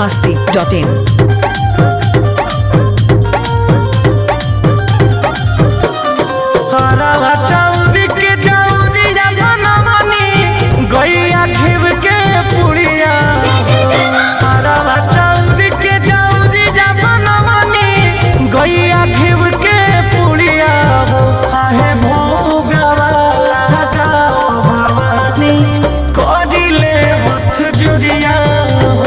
masti.in. हरवा चौरी के चौरिया बनवनी गैया घिव के पुड़िया हरवा चौरी के चौरिया बनवनी गैया घिव के पुड़िया हो आहे भोगवा लगा भवानी करिले हथ जुरिया हो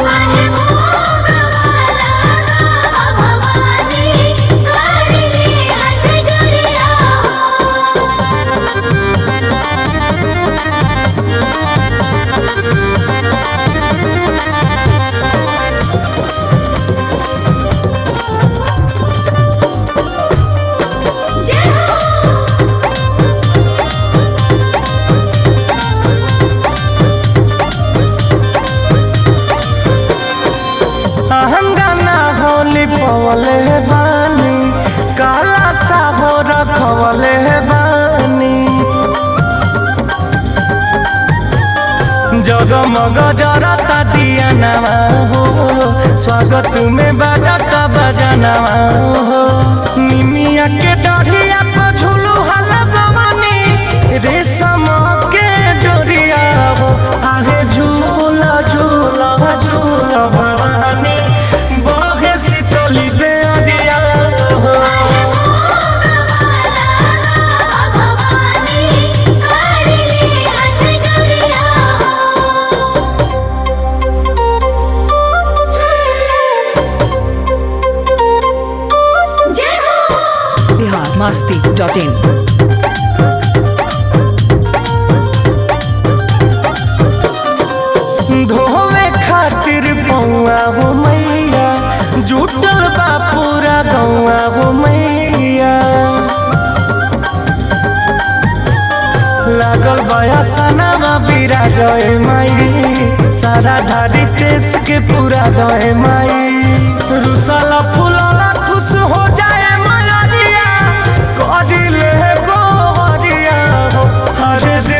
अहंगाना होली पवले बानी काला साबो रखवले बानी जगमग जरता दिया नवा हो स्वागत में बजाता बजनवा हो निमिया के डढ़िया पर झूलू हल गवनी रेशम के डोरिया हो आहे झूला झूला झूला भवानी बहे शीतली बेअरिया हो Bihar masti.in. धोवे खातिर पौआ हो मैया जुटल बा पूरा गौआ हो मैया लागल बया सनामा बीरा जय माई सारा धारी देश के पूरा दय माई रुसला फुलला खुश हो जाए मलरिया करिले गोरिया हो हर दे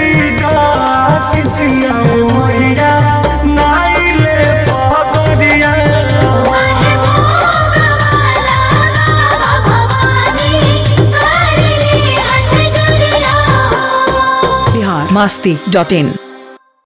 आशीषिया मैया नाइले पगरिया Bihar masti.in.